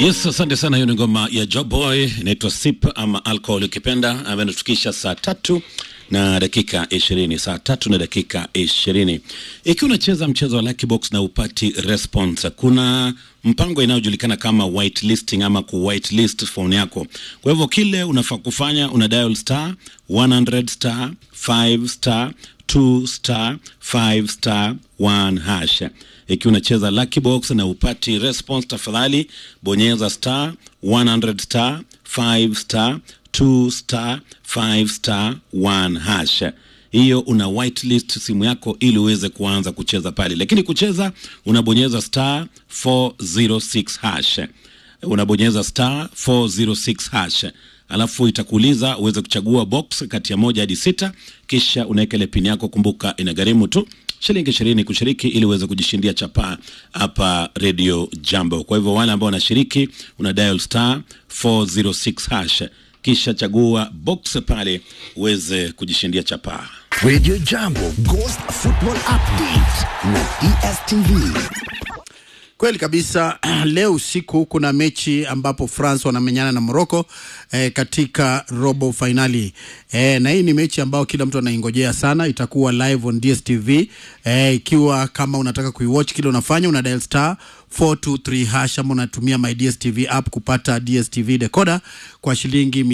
Yes, asante sana. Hiyo ni ngoma ya Job Boy inaitwa Sip ama Alcohol ukipenda, ambayo inatufikisha saa tatu na dakika ishirini saa tatu na dakika ishirini ikiwa unacheza mchezo wa Lucky Box na upati response, kuna mpango inayojulikana kama whitelisting ama ku whitelist phone yako. Kwa hivyo kile unafaa kufanya una dial star 100 star 5 star 2 star 5 star 1 hash. Ikiwa unacheza Lucky Box na upati response, tafadhali bonyeza star 100 star 5 star 2 star 5 star 1 hash. Hiyo una whitelist simu yako ili uweze kuanza kucheza pale, lakini kucheza unabonyeza star 406 hash, unabonyeza star 406 hash alafu itakuuliza uweze kuchagua box kati ya moja hadi sita, kisha unaweka ile pin yako. Kumbuka inagharimu tu shilingi ishirini kushiriki ili uweze kujishindia chapaa hapa Radio Jambo. Kwa hivyo wale ambao wanashiriki, una dial star 406 hash, kisha chagua box pale uweze kujishindia chapaa. Radio Jambo Ghost Football Update na DSTV. Kweli kabisa. Leo usiku kuna mechi ambapo France wanamenyana na Morocco eh, katika robo fainali eh, na hii ni mechi ambayo kila mtu anaingojea sana. Itakuwa live on DSTV eh, ikiwa kama unataka kuiwatch, kile unafanya una dial star 423 hash ama unatumia my DSTV app kupata DSTV decoder kwa shilingi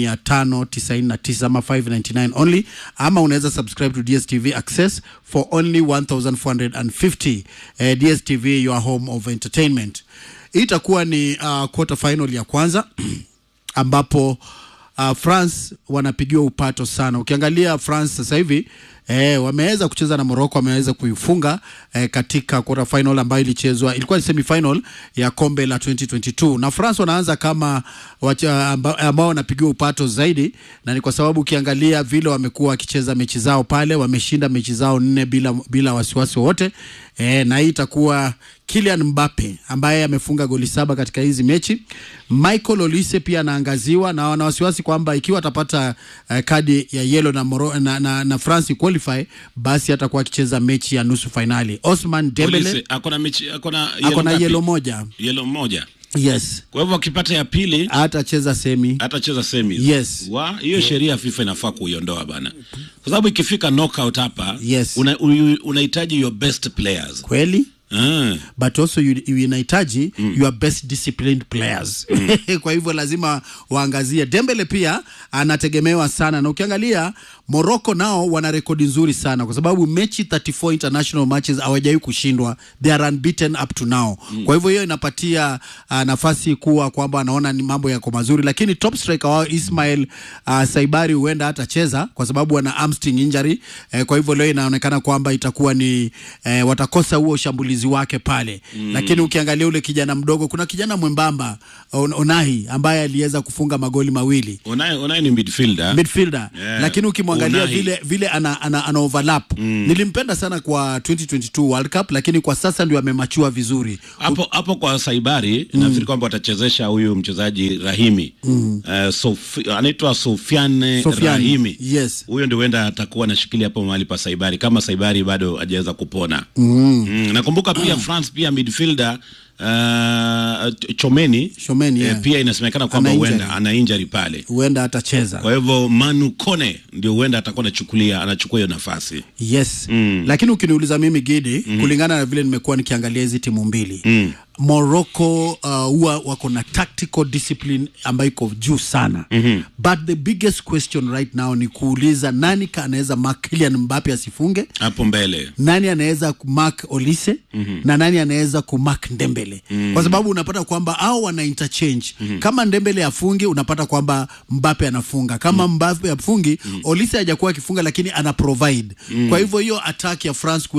599 ama 599 only, ama unaweza subscribe to DSTV Access for only 1450. Eh, DSTV your home of entertainment. Hii itakuwa ni uh, quarter final ya kwanza ambapo uh, France wanapigiwa upato sana. Ukiangalia France sasa hivi eh, wameweza kucheza na Morocco, wameweza kuifunga eh, katika quarter final ambayo ilichezwa, ilikuwa ni semi final ya kombe la 2022 na France wanaanza kama wacha, amba, ambao wanapigiwa upato zaidi, na ni kwa sababu ukiangalia vile wamekuwa wakicheza mechi zao pale, wameshinda mechi zao nne bila, bila wasiwasi wowote eh, na hii itakuwa Kylian Mbappe ambaye amefunga goli saba katika hizi mechi. Michael Olise pia anaangaziwa na wana wasiwasi kwamba ikiwa atapata uh, kadi ya yellow na, Moro, na, na, na France qualify basi atakuwa akicheza mechi ya nusu fainali. Osman Dembele Polisi, akona mechi akona ako na ngapi? yellow moja. Yellow moja. Yes, Kwa hivyo akipata ya pili atacheza semi. atacheza semis. Yes. Wa hiyo sheria FIFA inafaa kuiondoa bana, kwa sababu ikifika knockout hapa Yes. una- u- unahitaji your best players Kweli ah. but also you, you inahitaji mm. your best disciplined players mm. kwa hivyo lazima waangazie Dembele pia anategemewa sana na ukiangalia Morocco nao wana rekodi nzuri sana kwa sababu mechi 34 international matches hawajawahi kushindwa they are unbeaten up to now mm. kwa hivyo hiyo inapatia uh, nafasi kuwa kwamba anaona ni mambo yako mazuri lakini top striker wao Ismail uh, Saibari huenda hatacheza kwa sababu ana hamstring injury eh, kwa hivyo leo inaonekana kwamba itakuwa ni eh, watakosa huo ushambulizi wake pale mm. lakini ukiangalia ule kijana mdogo kuna kijana mwembamba on, Onahi ambaye aliweza kufunga magoli mawili Unaye unaye ni midfielder midfielder Yeah. lakini ukimwangalia Unai. vile vile ana, ana, ana overlap mm. nilimpenda sana kwa 2022 World Cup lakini kwa sasa ndio amemachua vizuri hapo hapo kwa Saibari nafikiri kwamba watachezesha huyu mchezaji Rahimi mm. uh, Sofi, anaitwa Sofiane Sofiane, Rahimi yes. huyo ndio huenda atakuwa anashikilia hapo mahali pa Saibari kama Saibari bado hajaweza kupona mm. Mm. nakumbuka pia France pia midfielder uh, Chomeni Chomeni, yeah. pia inasemekana kwamba Ana huenda injury. ana injury pale huenda atacheza kwa hivyo Manu Kone ndio huenda atakuwa anachukulia anachukua hiyo nafasi yes mm. lakini ukiniuliza mimi Gidi mm. kulingana na vile nimekuwa nikiangalia hizi timu mbili mm. Morocco uh, huwa wako na tactical discipline ambayo iko juu sana mm-hmm. but the biggest question right now ni kuuliza nani ka anaweza mark Kylian Mbappe asifunge hapo mbele nani anaweza kumark Olise mm-hmm. na nani anaweza kumark Ndembele mm-hmm. kwa sababu unapata kwamba au wana interchange mm-hmm. kama Ndembele afungi unapata kwamba Mbappe anafunga kama mm-hmm. Mbappe afungi mm-hmm. Olise hajakuwa akifunga lakini ana provide mm-hmm. kwa hivyo hiyo attack ya France